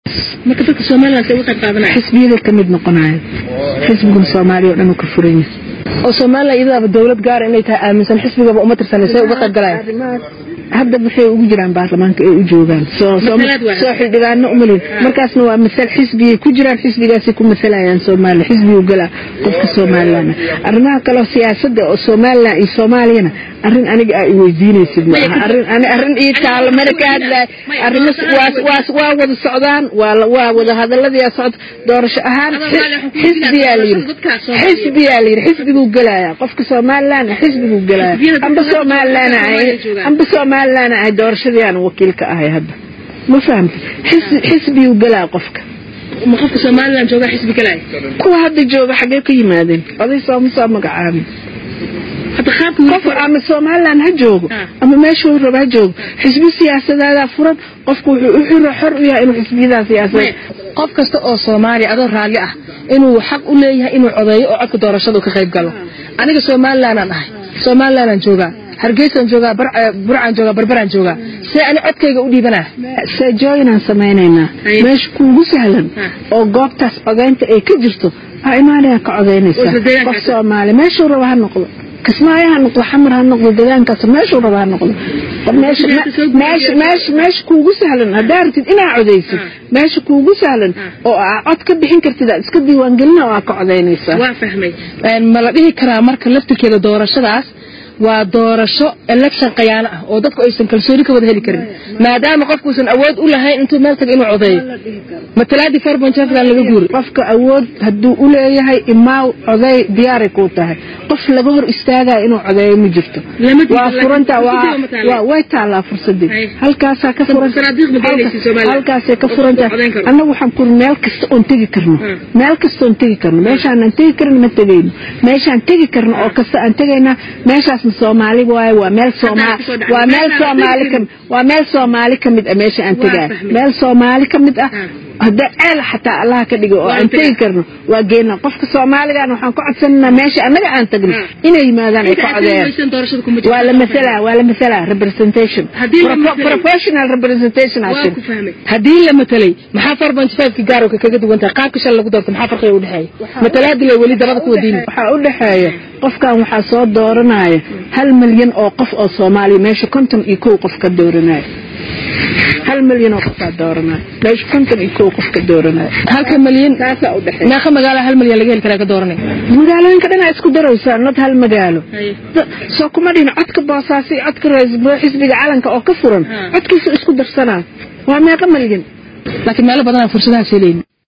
marka dadka somaliland say uga qayb qaadanaya xisbiyaday ka mid noqonaya xisbigan soomaaliya oo dhan uu ka furan yahay oo somaliland iyadaaba dowlad gaara inay tahay aaminsan xisbigaba uma tirsanay say uga qayb galayaan hadda waxay ugu jiraan baarlamaanka ay u joogaan soo soo Masalaad waaye. soo xildhibaano umalin markaasna waa masal xisbiyay ku jiraan xisbigaasay ku masalayaan soomaaliya xisbigu galaa qofka somaliland arrimaha kaleo siyaasadda oo somaliland iyo soomaaliyana arrin aniga aa iweydiinaysid ma aha arrin ani arrin ii taalo mana ka hadlaay arrimo waa waa waa wada socdaan waa la- waa wada hadalladii socda doorasho ahaan xisbiyaa la yidhi xisbiyaa la yidhi xisbiguu gelayaa qofka somaliland xisbiguu gelaya amba somaliland ay amba somaliland ay doorashadii aan wakiil ka ahay hadda ma fahamtid xisbi xisbiyuu gelaa qofka ma qofka somaliland joogaa xisbi galaya kuwa hadda jooga xagee ka yimaadeen oday sooma soo magacaabin hadda qaabka qof ama somaliland ha joogo Ah. ama meeshuu raba ha joogo xisbi siyaasadeedaa furan qofku wuxuu u xiro xor u yahay inuu xisbiyadaa siyaasadeed qof kasta oo soomaaliya adoo raalli ah inuu xaq u leeyahay inuu codeeyo oo codka doorashada uu ka qayb galo aniga somalilandaan ahay somalilandaan joogaa hargeysaan joogaa Bar- eh, burcaan joogaa barbaraan joogaa see ani codkayga u dhiibanaa seejooyinaan samaynaynaa Haye. meesha kuugu sahlan Ah. oo goobtaas codaynta ay ka jirto aa imaanaya ka codaynaysaa Oo isla deegaankaas. qof soomaali meeshuu raba ha noqdo kismaayo ha noqdo xamar ha noqdo deegaankaas meeshuu raba ha noqdo meesha Meesha soo gudbiya. meesha meesha meesha kuugu sahlan haddaa rabtid inaa codaysid Ah. meesha kuugu sahlan Ah. oo aa cod ka bixin kartid aad iska diiwaangelina oo aa ka codaynaysaa waa fahmay ma la dhihi karaa marka laftirkeeda doorashadaas waa doorasho election qayaano ah oo dadku aysan kalsooni ka wada heli karin maadaama qofkuusan awood u lahayn intuu meel taga inuu codeeyo matalaadii farbanjafgan laga guuri qofka awood hadduu u leeyahay imaaw coday diyaaray kuu tahay qof laga hor istaagaya inuu codeeyo ma jirto Lama jirto, waa laakiin furanta fursadii waa ma taallaa? waa- way taallaa fursadii Hay. halkaasaa ka furan Sanaadiiq ma geynaysid Soomaaliya? halkaasay ka Qof furanta codayn karo. annagu waxaan kuri meel kasta oon tegi karno Hmm. meel kasta oon tegi karno meeshaanan tegi karin ma tegayno meeshaan tegi karno oo kasta aan tegaynaa meeshaasna soomaali waaye waa meel soomaali kusoo dhacday. waa meel Meeshaan soomaali tegi ka waa meel soomaali ka mid ah meesha aan Waa tegaay fahmay. meel soomaali ka mid ah Hmm. hadda ceel xataa allaha ka dhigo oo Waa aan tegi. tegi karno waa geena qofka soomaaligan waxaan ku codsananaa meesha annaga aan tagno Hmm. inay yimaadaan ay ka codeeyaan doorashada kuma jirto waa la masalaa waa la masalaa representation Haddii la Pro- masalay- professional representation aa waa jira ku fahmay haddii la matalay maxaa farbanj fiveka gaarowka kaga duwan tahay qaabka shan lagu doorto maxaa farqiga u dhexeeya matalaadii lay weli dabada ku wadiini waxaa u dhexeeya qofkan waxaa soo dooranaya hal milyan oo qof oo soomaaliya meesha konton iyo kow qof ka dooranaya hal milyan oo qofaa dooranaya meesha konton iyo kow qof ka dooranaya halka malyan taasaa u dhexeeya meeqa magaala hal malyan laga heli karaa ka dooranay magaalooyinka dhanaa isku daraysaa not hal magaalo Haye. Da- soo kuma dhihin codka boosaaso iyo codka ra- xisbiga calanka oo ka furan Ha. codkiisu isku darsanaa waa meeqa milyan laakiin meelo badanaa fursadahaas helayni